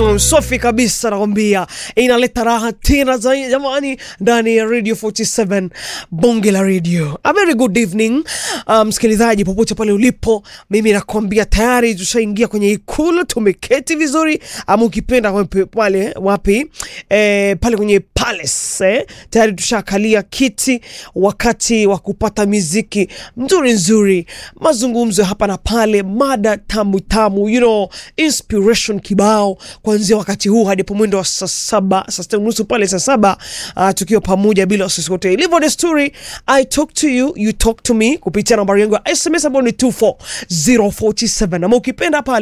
tune safi kabisa, nakwambia inaleta raha tena zaidi jamani, ndani ya Radio 47 bonge la radio. A very good evening msikilizaji, um, popote pale ulipo, mimi nakwambia tayari tushaingia kwenye ikulu, tumeketi vizuri, ama ukipenda wapi, pale wapi eh, pale kwenye palace eh, tayari tushakalia kiti, wakati wa kupata miziki nzuri nzuri, mazungumzo hapa na pale, mada tamu tamu, you know, inspiration kibao kuanzia wakati huu hadi mwendo wa saa saba saa sita nusu pale saa saba uh, tukiwa pamoja bila wasiwasi wote. Ilivyo desturi, I talk to you, you talk to me kupitia nambari yangu ya SMS ambayo ni 24047 ama ukipenda pale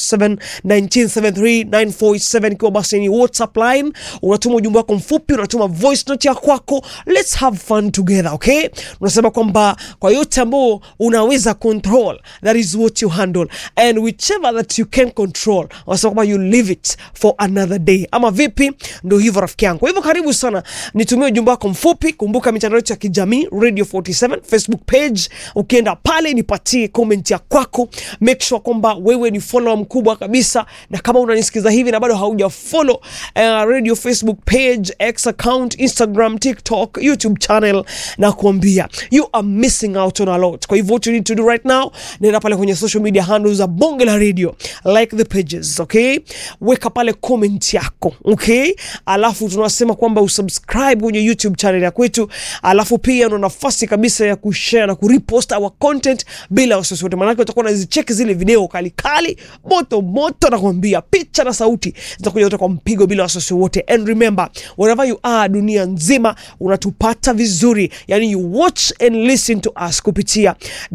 0719739487 ikiwa basi ni WhatsApp line, unatuma ujumbe wako mfupi, unatuma voice note ya kwako, let's have fun together, okay? Unasema kwamba kwa yote ambao unaweza control, that is what you handle and whichever that you can control, unasema kwamba you leave it for another day, ama vipi? Ndio hivyo rafiki yangu. Kwa hivyo karibu sana, nitumie ujumbe wako mfupi. Kumbuka mitandao yetu ya kijamii Radio 47 Facebook page, ukienda pale nipatie comment ya kwako, make sure kwamba wewe ni follower mkubwa kabisa, na kama unanisikiza hivi na bado hauja follow uh, Radio Facebook page, X account, Instagram, TikTok, YouTube channel, na kuambia you are missing out on a lot. Kwa hivyo what you need to do right now, nenda pale kwenye social media handles za Bonge la Radio, like the pages, okay? Weka pale comment yako, okay? Alafu tunasema kwamba usubscribe kwenye YouTube channel ya kwetu, alafu pia una nafasi kabisa ya kushare na kurepost our content bila wasiwasi wote, maanake utakuwa unazicheki zile video kali kali moto moto, nakwambia picha na sauti zitakuja zote kwa mpigo bila wasiwasi wote. And remember wherever you are dunia nzima unatupata vizuri, yani you watch and listen to us kupitia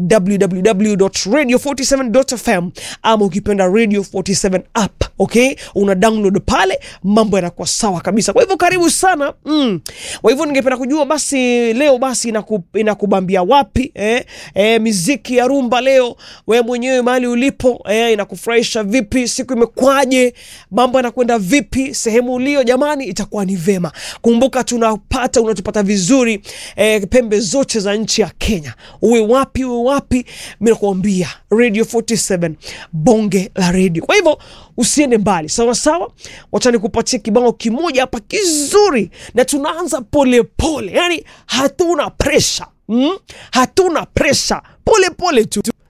www.radio47.fm ama ukipenda Radio 47 app, okay? Una download pale, mambo yanakuwa sawa kabisa. Kwa hivyo karibu sana mm. Kwa hivyo ningependa kujua basi leo basi inaku, inakubambia wapi eh? Eh, miziki ya rumba leo, we mwenyewe mahali ulipo eh, inakufurahisha vipi? Siku imekwaje? Mambo yanakwenda vipi sehemu ulio? Jamani, itakuwa ni vema. Kumbuka tunapata unatupata vizuri eh, pembe zote za nchi ya Kenya, uwe wapi uwe wapi, mimi nakuambia Radio 47 bonge la radio. Kwa hivyo usiende mbali, sawa sawa. Wacha nikupatie kibao kimoja hapa kizuri, na tunaanza polepole, yani hatuna presha mm? hatuna presha, polepole tu.